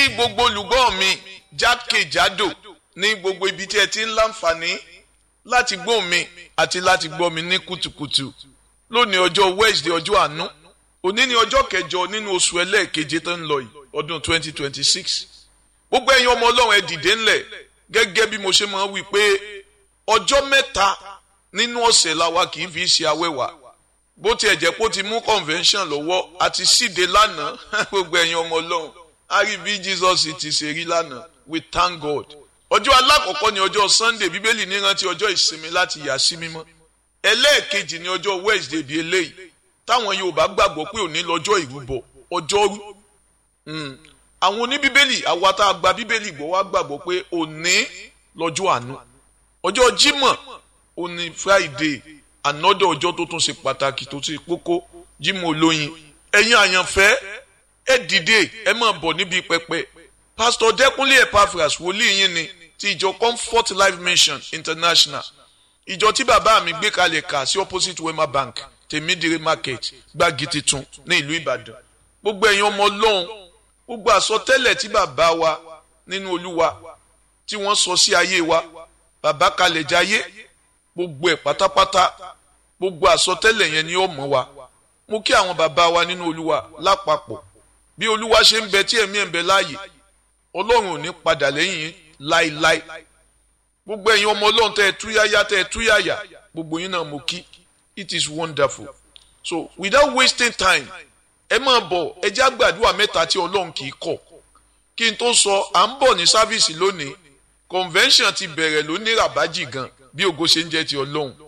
gbogbo olùgbọ́ mi jákèjádò ní gbogbo ibi tí ẹ ti ń láǹfààní láti gbọ́ mi àti láti gbọ́ mi ní kùtùkùtù lónìí ọjọ́ Wednesday ọjọ́ àánú òní ni ọjọ́ kẹjọ nínú oṣù ẹlẹ́ẹ̀keje tó ń lọ yìí ọdún 2026 gbogbo ẹ̀yin ọmọ ọlọ́run ẹ dìde ńlẹ̀ gẹ́gẹ́ bí mo ṣe máa ń wí pé ọjọ́ mẹ́ta nínú ọ̀sẹ̀ làwa kì í fi ṣe awẹ́wà bó tiẹ̀ jẹ́ pé ó ti mú convention lọ́wọ́ àti síde lánàá gbogbo ẹ̀yin ọmọ ọlọ́run a rí bí Jesus ti ṣe rí lánàá we thank God ọjọ́ alákọ̀ọ́kọ́ ni ọjọ́ Sunday bíbélì ní rántí ọjọ́ ìsinmi láti yà sí mímọ́ ẹlẹ́ẹ̀kejì ni ọjọ́ Wednesday bíi eléyìí táwọn Yorùbá gbàgbọ́ pé òní lọ́jọ́ ìrúbọ ọjọ́rú àwọn oníbíbélì àwa tá a gba bíbélì gbọ́ wá gbàgbọ́ pé òní lọ́jọ́ àánú ọjọ́ Jímọ̀ òní Friday ànọ́dọ̀ ọjọ́ tó tún ṣe pàtàkì tó ṣe kókó Jímọ̀ olóyin ẹ̀yin àyànfẹ́ ẹ dìde ẹ máa bọ̀ níbi pẹpẹ Pastor Dẹ́kunlé Epaphras wòlíì yín ni ti ìjọ Comfort Life Mission International ìjọ tí bàbá mi gbé kalẹ̀ kà sí opposite Wema Bank tèmídìrí market gbági titun ní ìlú Ìbàdàn gbogbo ẹ̀yin ọmọ Ọlọ́run gbogbo àsọtẹ́lẹ̀ tí bàbá wa nínú Olúwa tí wọ́n sọ sí ayé wa bàbá kalẹ̀ jayé gbogbo ẹ̀ pátápátá gbogbo àsọtẹ́lẹ̀ yẹn ni ó mọ̀ wa mo kí àwọn bàbá wa nínú Olúwa lápapọ̀ bí Olúwa ṣe ń bẹ tí ẹ̀mí ẹ̀ ń bẹ láàyè Ọlọ́run ò ní padà lẹ́yìn láíláí gbogbo ẹ̀yin ọmọ Ọlọ́run tẹ́ ẹ túyáyá tẹ́ ẹ túyáyá gbogbo yín náà mo kí it is wonderful so without wasting time ẹ máa bọ̀ ẹ jẹ́ àgbàdua mẹ́ta tí Ọlọ́run kì í kọ̀ kí n tó sọ à ń bọ̀ ní sáfíìsì lónìí convention ti bẹ̀rẹ̀ lóní ràbájì gan bí ògo ṣe ń jẹ́ ti Ọlọ́run